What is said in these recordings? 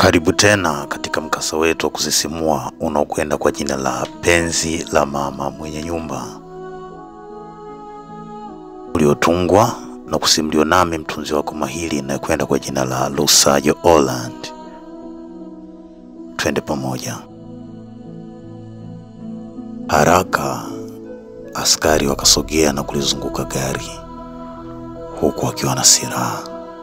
Karibu tena katika mkasa wetu wa kusisimua unaokwenda kwa jina la Penzi la Mama Mwenye Nyumba, uliotungwa na kusimuliwa nami mtunzi wako mahiri inayokwenda kwa jina la Lusajo Holland. Twende pamoja. Haraka askari wakasogea na kulizunguka gari huku wakiwa na silaha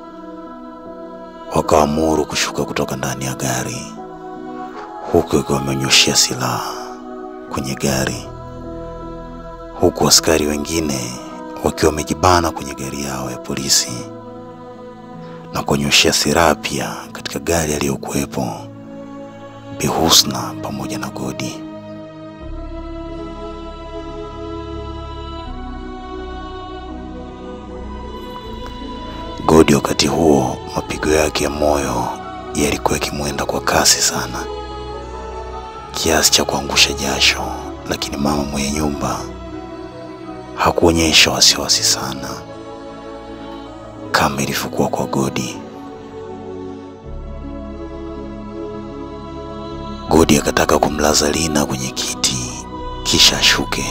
wakaamuru kushuka kutoka ndani ya gari huku wakiwa wamenyoshea silaha kwenye gari, huku askari wengine wakiwa wamejibana kwenye gari yao ya polisi na kunyoshea silaha pia katika gari aliyokuwepo Bi Husna pamoja na Godi. Godi wakati huo mapigo yake ya moyo yalikuwa yakimwenda kwa kasi sana kiasi cha kuangusha jasho, lakini mama mwenye nyumba hakuonyesha wasiwasi sana kama ilivyokuwa kwa Godi. Godi akataka kumlaza Lina kwenye kiti kisha ashuke,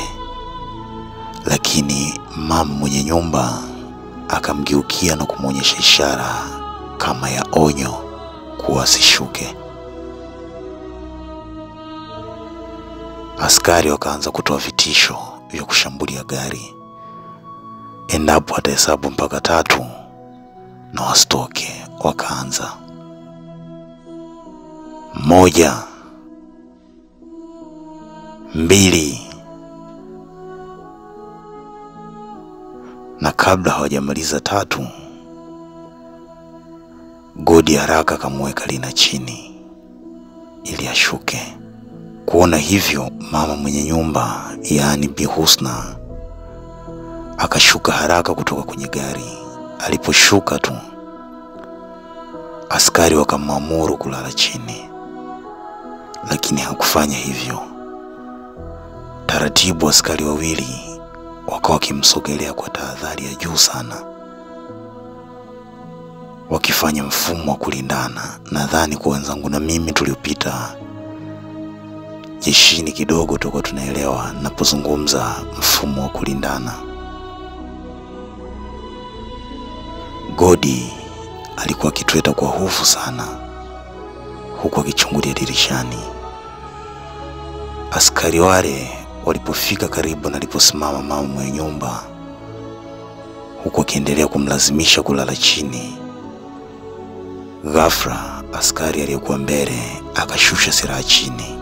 lakini mama mwenye nyumba akamgeukia na kumwonyesha ishara kama ya onyo kuwa asishuke. Askari wakaanza kutoa vitisho vya kushambulia gari endapo atahesabu mpaka tatu na wasitoke. Wakaanza moja, mbili, na kabla hawajamaliza tatu, Godi haraka akamweka Lina chini ili ashuke. Kuona hivyo, mama mwenye nyumba yaani Bi Husna akashuka haraka kutoka kwenye gari. Aliposhuka tu, askari wakamwamuru kulala chini, lakini hakufanya hivyo. Taratibu, askari wawili wakawa wakimsogelea kwa tahadhari ya juu sana, wakifanya mfumo wa kulindana. Nadhani kwa wenzangu na mimi tuliopita jeshini kidogo tuko tunaelewa napozungumza mfumo wa kulindana. Godi alikuwa akitweta kwa hofu sana, huku akichungulia dirishani. Askari wale walipofika karibu na aliposimama mama mwenye nyumba, huku akiendelea kumlazimisha kulala chini, ghafla askari aliyekuwa mbele akashusha silaha chini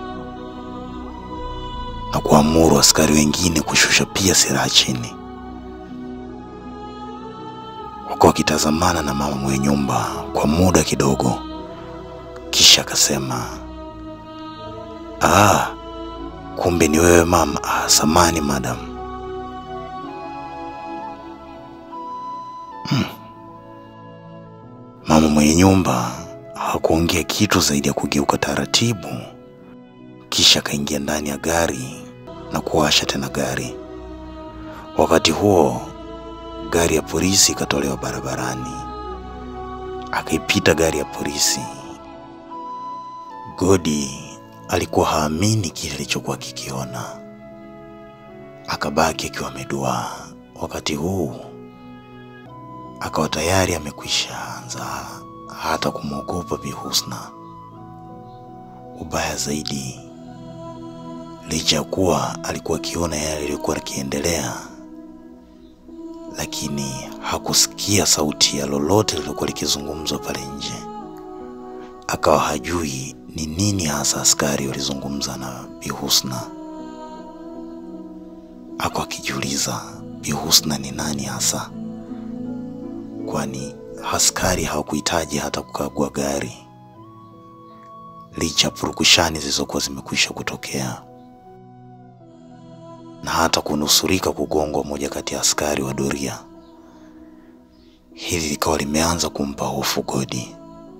na kuamuru askari wengine kushusha pia silaha chini. Wakawa wakitazamana na mama mwenye nyumba kwa muda kidogo, kisha akasema, ah, kumbe ni wewe mama. Ah, samani madam. Hmm. Mama mwenye nyumba hakuongea kitu zaidi ya kugeuka taratibu, kisha akaingia ndani ya gari na kuwasha tena gari. Wakati huo gari ya polisi ikatolewa barabarani, akaipita gari ya polisi. Godi alikuwa haamini kile alichokuwa kikiona, akabaki akiwa ameduaa. Wakati huu akawa tayari amekwisha anza hata kumwogopa Bi Husna. Ubaya zaidi, licha ya kuwa alikuwa akiona yale yaliyokuwa yakiendelea, lakini hakusikia sauti ya lolote lililokuwa likizungumzwa pale nje. Akawa hajui ni nini hasa askari walizungumza na Bi Husna. Ako akijiuliza Bi Husna ni nani hasa, kwani askari hawakuhitaji hata kukagua gari licha ya purukushani zilizokuwa zimekwisha kutokea na hata kunusurika kugongwa moja kati ya askari wa doria. Hili likawa limeanza kumpa hofu Godi.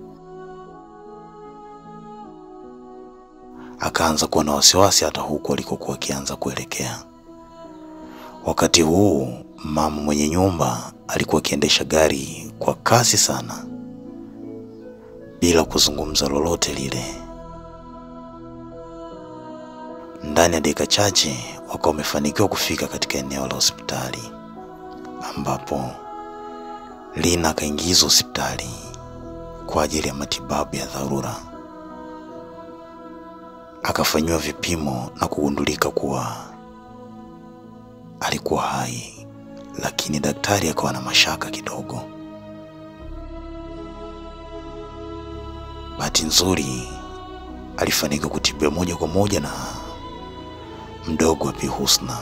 Akaanza kuwa na wasiwasi hata huku alikokuwa akianza kuelekea. Wakati huu mama mwenye nyumba alikuwa akiendesha gari kwa kasi sana, bila kuzungumza lolote lile. Ndani ya dakika chache wakawa wamefanikiwa kufika katika eneo la hospitali ambapo Lina akaingizwa hospitali kwa ajili ya matibabu ya dharura. Akafanyiwa vipimo na kugundulika kuwa alikuwa hai, lakini daktari akawa na mashaka kidogo. Bahati nzuri alifanikiwa kutibiwa moja kwa moja na mdogo wa Bi Husna,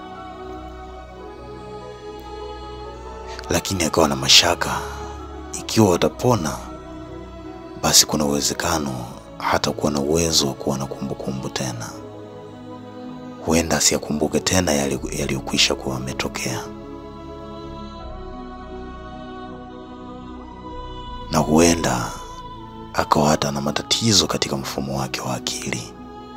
lakini akawa na mashaka ikiwa watapona, basi kuna uwezekano hata kuwa na uwezo wa kuwa na kumbukumbu tena, huenda asiyakumbuke tena yaliyokwisha kuwa ametokea, na huenda akawa hata na matatizo katika mfumo wake wa akili.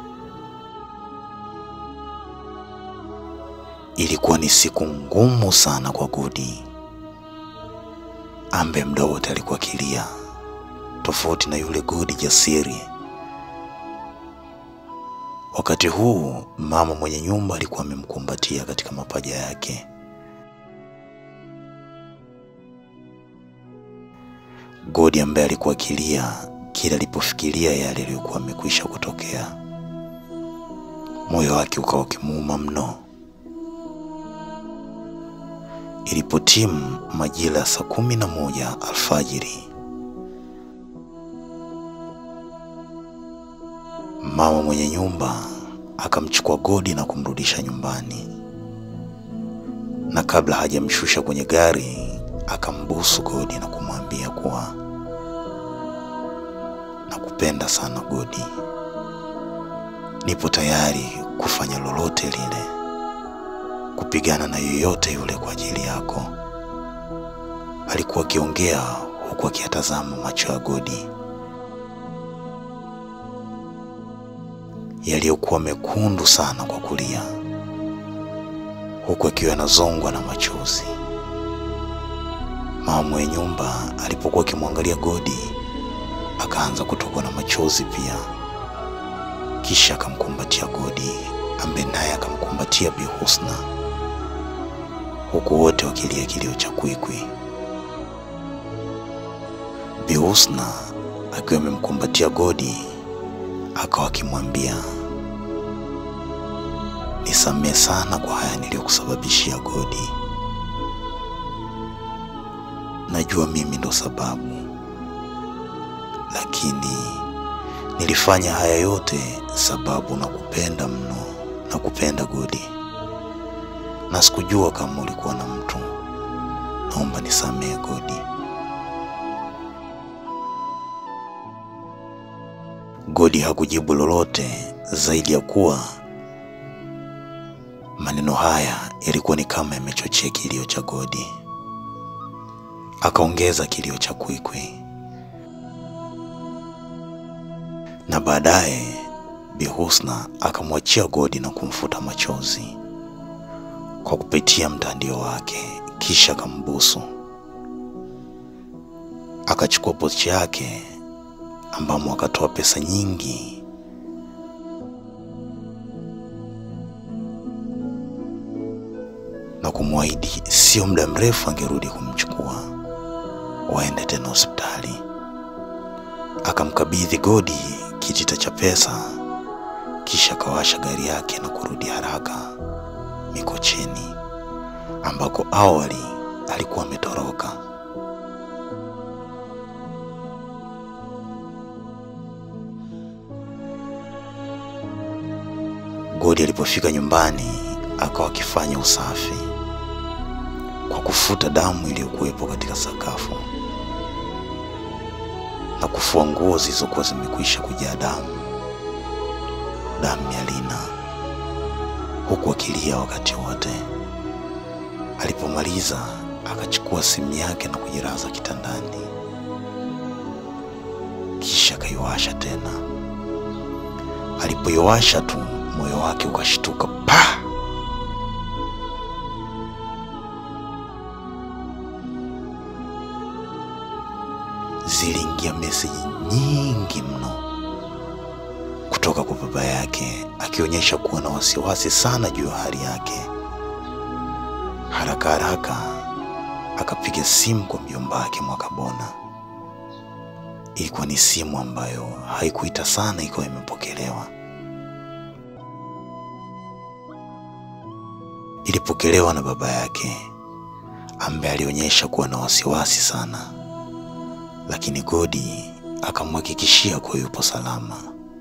Ilikuwa ni siku ngumu sana kwa Gudi ambaye muda wote alikuwa akilia, tofauti na yule Gudi jasiri. Wakati huu mama mwenye nyumba alikuwa amemkumbatia katika mapaja yake. Godi ambaye alikuwa akilia kila alipofikiria yale yaliyokuwa amekwisha kutokea, moyo wake ukawa ukimuuma mno. Ilipotimu majira ya saa kumi na moja alfajiri, mama mwenye nyumba akamchukua Godi na kumrudisha nyumbani, na kabla hajamshusha kwenye gari akambusu Godi na kumwambia kuwa nakupenda sana Godi, nipo tayari kufanya lolote lile, kupigana na yoyote yule kwa ajili yako. Alikuwa akiongea huku akiyatazama macho ya Godi yaliyokuwa mekundu sana kwa kulia, huku akiwa anazongwa na machozi. Mama mwenye nyumba alipokuwa akimwangalia Godi akaanza kutokwa na machozi pia, kisha akamkumbatia Godi ambaye naye akamkumbatia Bi Husna, huku wote wakilia kilio cha kwikwi. Bi Husna akiwa amemkumbatia Godi akawa akimwambia, nisamehe sana kwa haya niliyokusababishia Godi, najua mimi ndo sababu lakini nilifanya haya yote sababu nakupenda mno, nakupenda Godi, na sikujua kama ulikuwa na mtu. Naomba nisamehe Godi. Godi hakujibu lolote zaidi ya kuwa maneno haya yalikuwa ni kama yamechochea kilio cha Godi. Akaongeza kilio cha kwikwi na baadaye Bi Husna akamwachia Godi na kumfuta machozi kwa kupitia mtandio wake, kisha akambusu. Akachukua pochi yake ambamo akatoa pesa nyingi na kumwahidi sio muda mrefu angerudi kumchukua waende tena hospitali. Akamkabidhi Godi kitita cha pesa, kisha akawasha gari yake na kurudi haraka Mikocheni ambako awali alikuwa ametoroka. Godi alipofika nyumbani akawa akifanya usafi kwa kufuta damu iliyokuwepo katika sakafu na kufua nguo zilizokuwa zimekwisha kujaa damu, damu ya Lina, huku akilia wakati wote. Alipomaliza akachukua simu yake na kujilaza kitandani, kisha akaiwasha tena. Alipoiwasha tu moyo wake ukashtuka pa! ziliingia meseji nyingi mno kutoka kwa baba yake akionyesha kuwa na wasiwasi sana juu ya hali yake. Haraka haraka akapiga simu kwa mjomba wake Mwakabona. Ilikuwa ni simu ambayo haikuita sana, ikawa imepokelewa. Ilipokelewa na baba yake ambaye alionyesha kuwa na wasiwasi sana, lakini Godi akamhakikishia kuwa yupo salama.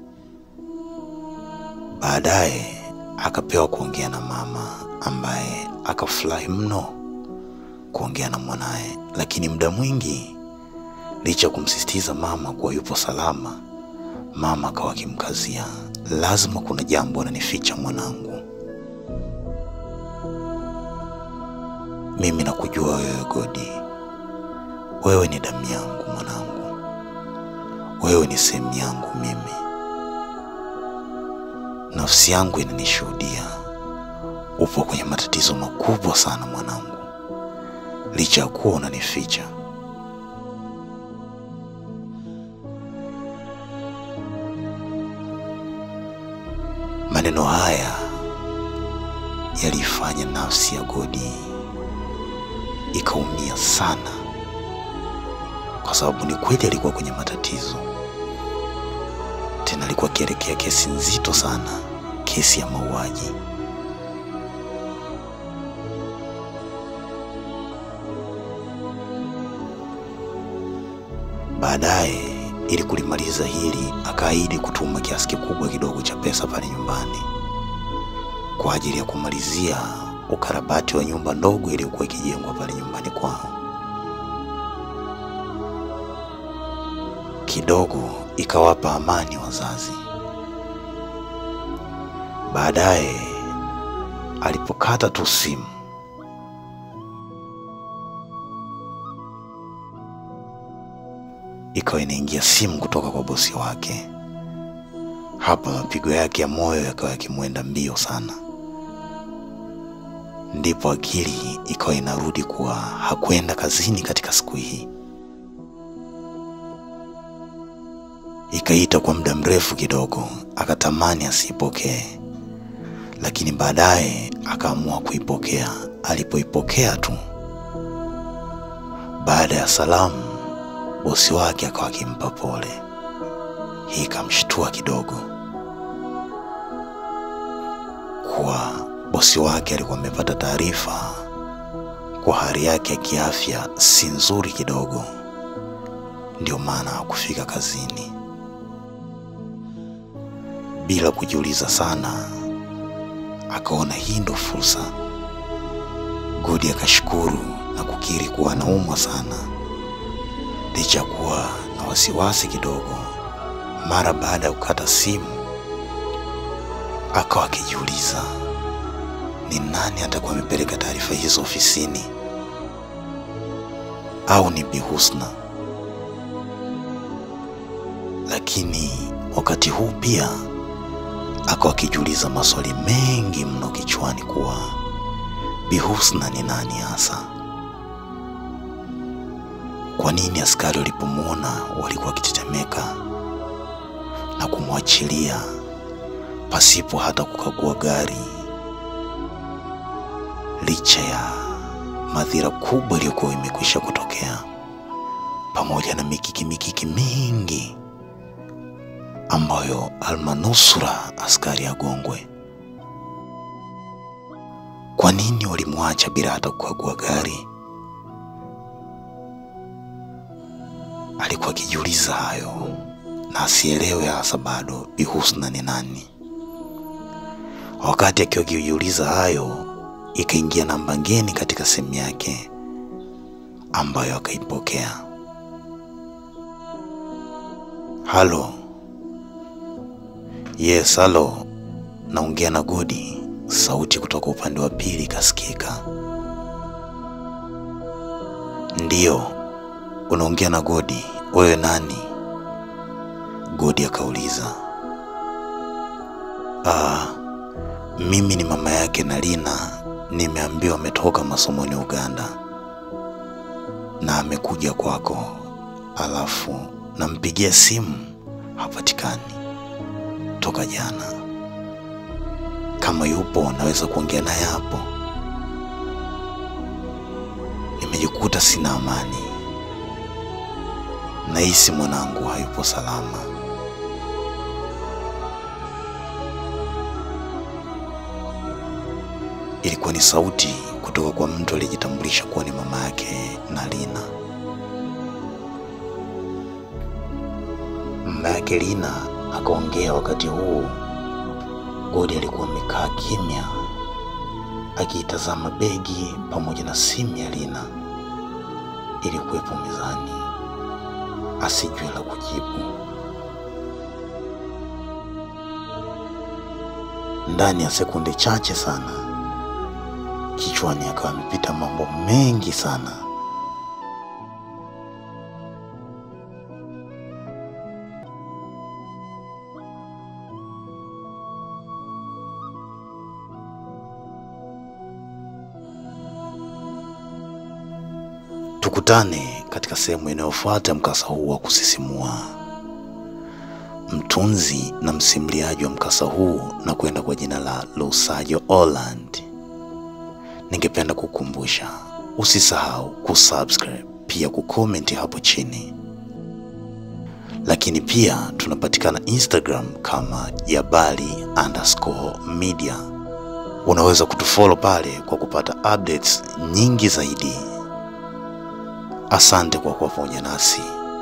Baadaye akapewa kuongea na mama ambaye akafurahi mno kuongea na mwanaye, lakini muda mwingi licha ya kumsisitiza mama kuwa yupo salama, mama akawa akimkazia, lazima kuna jambo ananificha mwanangu. Mimi nakujua wewe Godi, wewe ni damu yangu mwanangu, wewe ni sehemu yangu mimi. Nafsi yangu inanishuhudia upo kwenye matatizo makubwa sana mwanangu, licha ya kuwa unanificha. Maneno haya yaliifanya nafsi ya Godi ikaumia sana, kwa sababu ni kweli alikuwa kwenye matatizo, tena alikuwa akielekea kesi nzito sana, kesi ya mauaji. Baadaye, ili kulimaliza hili, akaahidi kutuma kiasi kikubwa kidogo cha pesa pale nyumbani kwa ajili ya kumalizia ukarabati wa nyumba ndogo iliyokuwa ikijengwa pale nyumbani kwao. Kidogo ikawapa amani wazazi. Baadaye alipokata tu simu, ikawa inaingia simu kutoka kwa bosi wake. Hapa mapigo yake ya moyo yakawa yakimwenda mbio sana ndipo akili ikawa inarudi kuwa hakwenda kazini katika siku hii. Ikaita kwa muda mrefu kidogo, akatamani asiipokee, lakini baadaye akaamua kuipokea. Alipoipokea tu, baada ya salamu, bosi wake akawa akimpa pole. Hii ikamshtua kidogo kuwa bosi wake alikuwa amepata taarifa kwa hali yake ya kiafya si nzuri kidogo, ndio maana hakufika kazini. Bila kujiuliza sana, akaona hii ndo fursa. Godi akashukuru na kukiri kuwa anaumwa sana, licha ya kuwa na wasiwasi kidogo. Mara baada ya kukata simu, akawa akijiuliza ni nani atakuwa amepeleka taarifa hizo ofisini, au ni Bi Husna? Lakini wakati huu pia akawa akijiuliza maswali mengi mno kichwani kuwa Bi Husna ni nani hasa? Kwa nini askari walipomwona walikuwa wakitetemeka na kumwachilia pasipo hata kukagua gari licha ya madhira kubwa iliyokuwa imekwisha kutokea, pamoja na mikiki mikiki mingi ambayo almanusura askari agongwe. Kwa nini walimwacha bila hata kukagua gari? Alikuwa akijiuliza hayo na asielewe hasa bado Bi Husna ni nani. Wakati akiwa akijiuliza hayo ikaingia namba ngeni katika simu yake ambayo akaipokea. Halo. Yes, halo. Naongea na Godi. Sauti kutoka upande wa pili ikasikika. Ndiyo, unaongea na Godi. Wewe nani? Godi akauliza. Ah, mimi ni mama yake na Lina. Nimeambiwa ametoka masomoni Uganda na amekuja kwako, alafu nampigia simu hapatikani toka jana. Kama yupo naweza kuongea naye hapo. Nimejikuta sina amani, nahisi mwanangu hayupo salama. Ilikuwa ni sauti kutoka kwa mtu aliyejitambulisha kuwa ni mama yake Nalina. Mama yake Lina akaongea wakati huu Godi alikuwa amekaa kimya akiitazama begi pamoja na simu ya Lina ilikuwepo mezani, asijue la kujibu. Ndani ya sekunde chache sana, kichwani akawa amepita mambo mengi sana. Tukutane katika sehemu inayofuata mkasa huu wa kusisimua. Mtunzi na msimuliaji wa mkasa huu na kwenda kwa jina la Lusajo Holland. Ningependa kukumbusha usisahau kusubscribe, pia kucomment hapo chini, lakini pia tunapatikana Instagram kama Jabali underscore media. Unaweza kutufollow pale kwa kupata updates nyingi zaidi. Asante kwa kuwa pamoja nasi.